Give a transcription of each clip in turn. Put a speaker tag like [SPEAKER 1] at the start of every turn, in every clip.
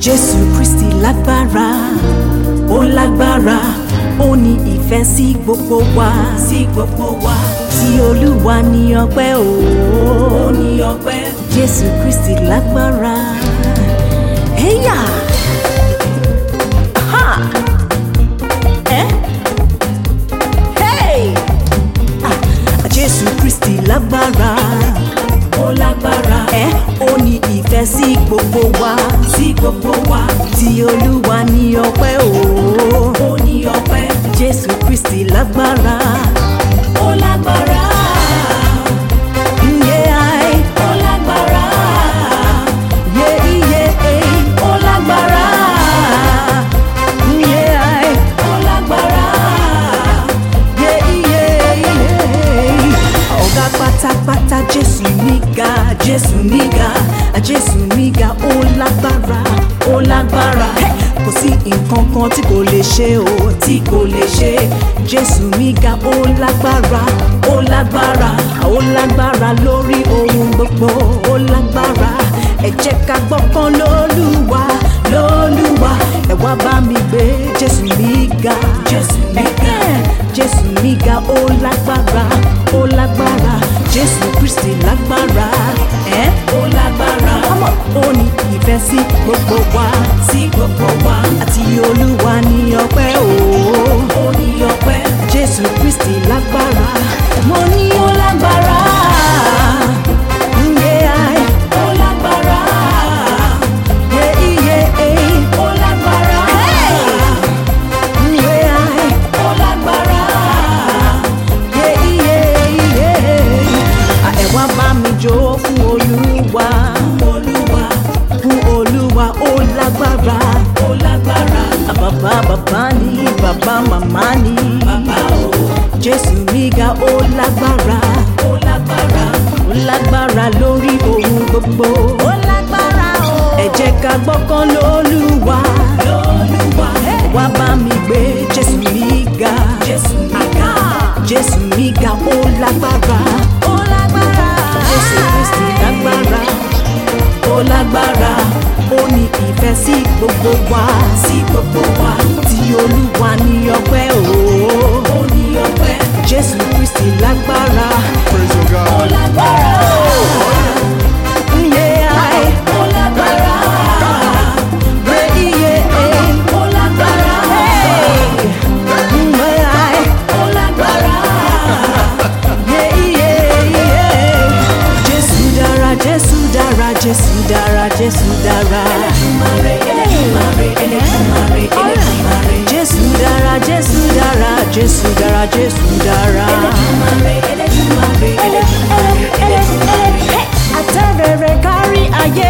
[SPEAKER 1] jésù kristi lágbára ó lágbára ó ní ìfẹ́ sí gbogbo wa sí gbogbo wa tí olúwa ní ọpẹ́ o ó ní ọpẹ́ jésù kristi lágbára ẹ̀yà ha ẹ́ hey ah jésù kristi lágbára ó lágbára ẹ ó ní ìfẹ́ sí gbogbo wa sí gbogbo wa tí olúwa ní ọpẹ́ o ó ní ọpẹ́ jésù kristi lágbára ó lágbára. Yeah, ó lágbára. Yeah, yeah, ó lágbára. Yeah, ó lágbára. Yeah, yeah, yeah. ọ̀gá pátápátá jésù níga jésù níga jésù níga ó lágbára ó lágbára kò sí nǹkan kan tí kò lè ṣe o tí kò lè ṣe jésù níga ó lágbára ó lágbára ó lágbára lórí ohun gbogbo ó lágbára ẹ jẹ́ ká gbọ́kàn lólúwa lólúwa ẹ wá bá mi gbé jésù níga jésù níga jésù níga ó lágbára ó lágbára jésù kristi lágbára ẹ ó lágbára ọmọ ó ní ìfẹ́ sí gbogbo wa sí gbogbo wa àti olúwa ní ọpẹ́ o ó ní ọpẹ́ jésù kristi lágbára mo ní ó lágbára. Yeah, ó lágbára. Yeah, yeah, ó lágbára. Yeah, ó lágbára ẹ wá bá mi jó fún olúwa olúwa fún olúwa ó lágbára ó lágbára bàbá bàbá ni bàbá màmá ni bàbá o jésù níga ó lágbára ó lágbára ó lágbára lórí ohun gbogbo ó lágbára o ẹ jẹ́ ká gbọ́kàn lólúwa lólúwa wá bá mi gbé jésù níga jésù níga jésù níga ó lágbára ó lágbára jésù kristi lágbára ó lágbára ó ní ìfẹ́ sí gbogbo wa sí gbogbo wa tí olúwa ní ọpẹ́ o ó ní ọpẹ́ jésù kristi lágbára
[SPEAKER 2] Praise your
[SPEAKER 1] ó
[SPEAKER 2] God.
[SPEAKER 1] lágbára Yeah, ó lágbára Yeah, yeah, ó lágbára Yeah, ó lágbára Yeah, yeah, yeah. Jésù dára, Jésù dára, Jésù dára, Jésù dára. Jésù dára, Jésù dára, Jésù dára, Jésù dára. Àtẹ̀rẹ̀rẹ̀ kárí ayé,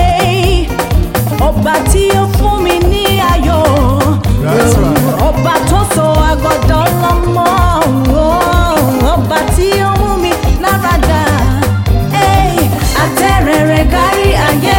[SPEAKER 1] ọba tí ó fún mi ní ayọ̀.
[SPEAKER 2] That's right.
[SPEAKER 1] Ọba tó sọ àgọ́dọ̀ lọ́mọ, ọba tí ó mú mi lára dá. Ey, Àtẹ̀rẹ̀rẹ̀ kárí ayé,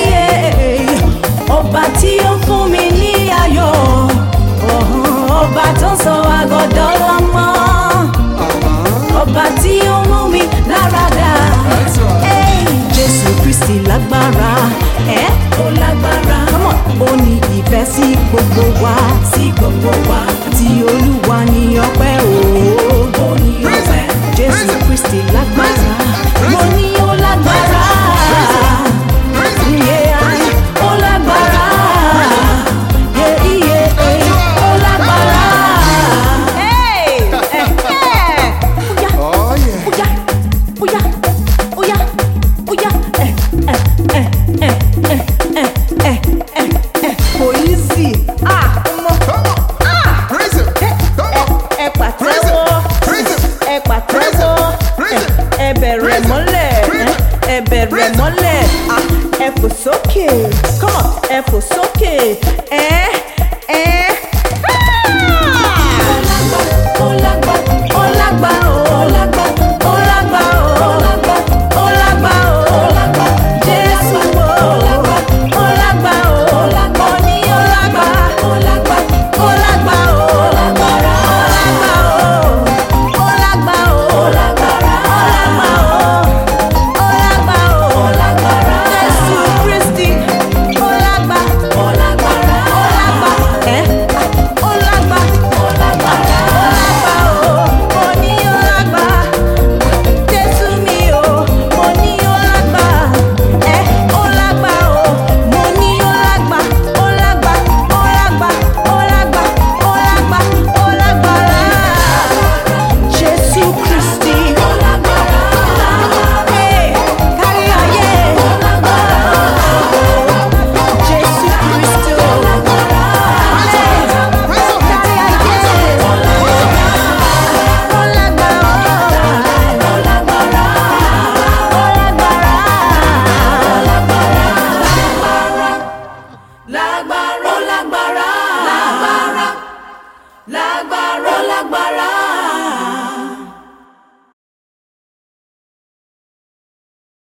[SPEAKER 1] ọba tí ó fún mi ní ayọ̀. Ọba tó sọ àgọ́dọ̀ lọ́mọ, ọba tí ó mú mi lára dá.
[SPEAKER 2] That's right.
[SPEAKER 1] Ey, Jésù Kristi lágbára, ẹ́ ó lágbára. Come on. Ó ní ìfẹ́ sí gbogbo wa, sí gbogbo wa. Tí Olúwa ní ọpẹ́ o, ó ní ọpẹ́. Jésù Kristi lágbára, mo ní ó lágbára.
[SPEAKER 2] Praise him.
[SPEAKER 1] Yeah, ó lágbára. Yeah, yeah, ó lágbára. Hey, eh, eh.
[SPEAKER 2] Oh, yeah.
[SPEAKER 1] Oya, oya, oya, oya, ẹ, ẹ, ẹ, ẹ, ẹ, ẹ, ẹ, ẹ, ẹ. Kò easy. Ah, ọmọ.
[SPEAKER 2] Come on.
[SPEAKER 1] Ah,
[SPEAKER 2] Praise him. Come on.
[SPEAKER 1] ẹ pàtẹ́wọ́.
[SPEAKER 2] Praise him.
[SPEAKER 1] Ẹ pàtẹ́wọ́.
[SPEAKER 2] Praise him.
[SPEAKER 1] Ẹ bẹ̀rẹ̀
[SPEAKER 2] Praise him.
[SPEAKER 1] mọ́lẹ̀.
[SPEAKER 2] Praise him.
[SPEAKER 1] Ẹ bẹ̀rẹ̀
[SPEAKER 2] Praise him.
[SPEAKER 1] mọ́lẹ̀. Ah, Ẹ fò sókè. Come on, ẹ fò sókè. Ẹ